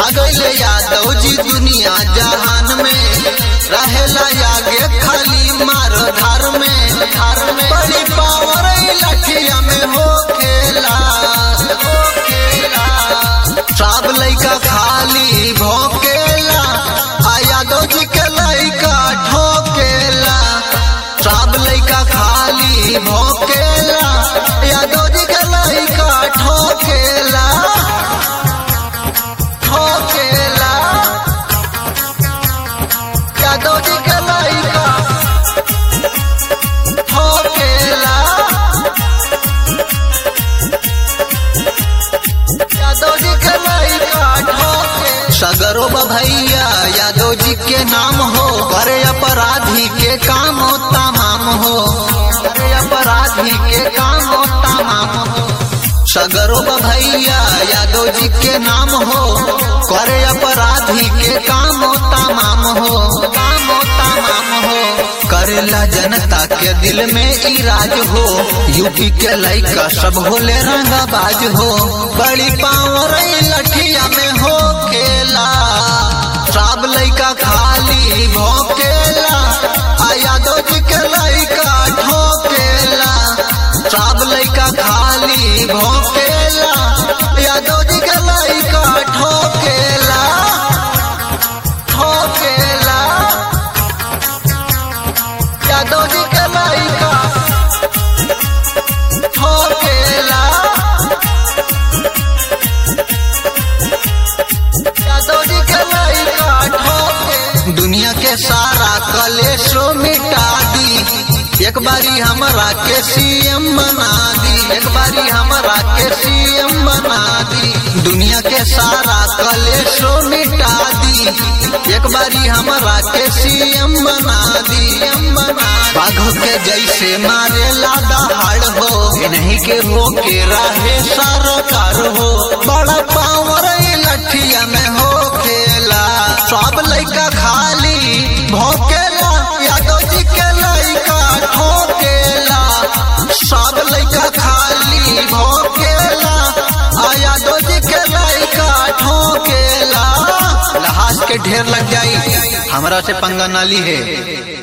छा गईले यादव जी दुनिया जहान में रहेला आगे खाली मार धार में धार में बड़ी पावर लठिया में हो खेला हो खेला सब लइका खाली भोकेला आ यादव जी के लइका ठोकेला सब लइका खाली भोकेला यादव जी के लइका ठोकेला ठोकेला यादव जी के लइका ठोकेला यादव जी के लइका ठोके सगरो भैया यादव जी के नाम हो करे अपराधी के काम हो तमाम हो करे अपराधी के काम हो तमाम हो सगरो भैया यादव जी के नाम हो करे अपराधी के काम हो तमाम हो काम हो तमाम हो करेला जनता के दिल में इराज हो यूपी के लइका सब होले रंगाबाज हो बड़ी पावर लठिया में हो खेला सब लइका खाली भोकेला आ यादव जी के लइका ठोकेला सब लइका खाली भोकेला यादव जी के लइका ठोकेला ठोकेला यादव जी के लइका ठोकेला यादव जी के लइका ठोके दुनिया के सारा कलेशो मिटा दी एक बारी हमरा के सीएम बना दी एक बारी हमरा के सीएम बना दी दुनिया के सारा कलेशो मिटा दी एक बारी हमरा के सीएम बना दी सीएम बना बाघ के जैसे मारे लादा हाड़ हो नहीं के हो के राहे सरकार हो बड़ा पावर लठिया में हो खेला सब लइका खाली भोकेला यादव जी के लइका ठोकेला सब लइका खाली भोकेला आ यादव जी के लइका ठोकेला लहाज के ढेर लग जाई हमरा से पंगा नाली है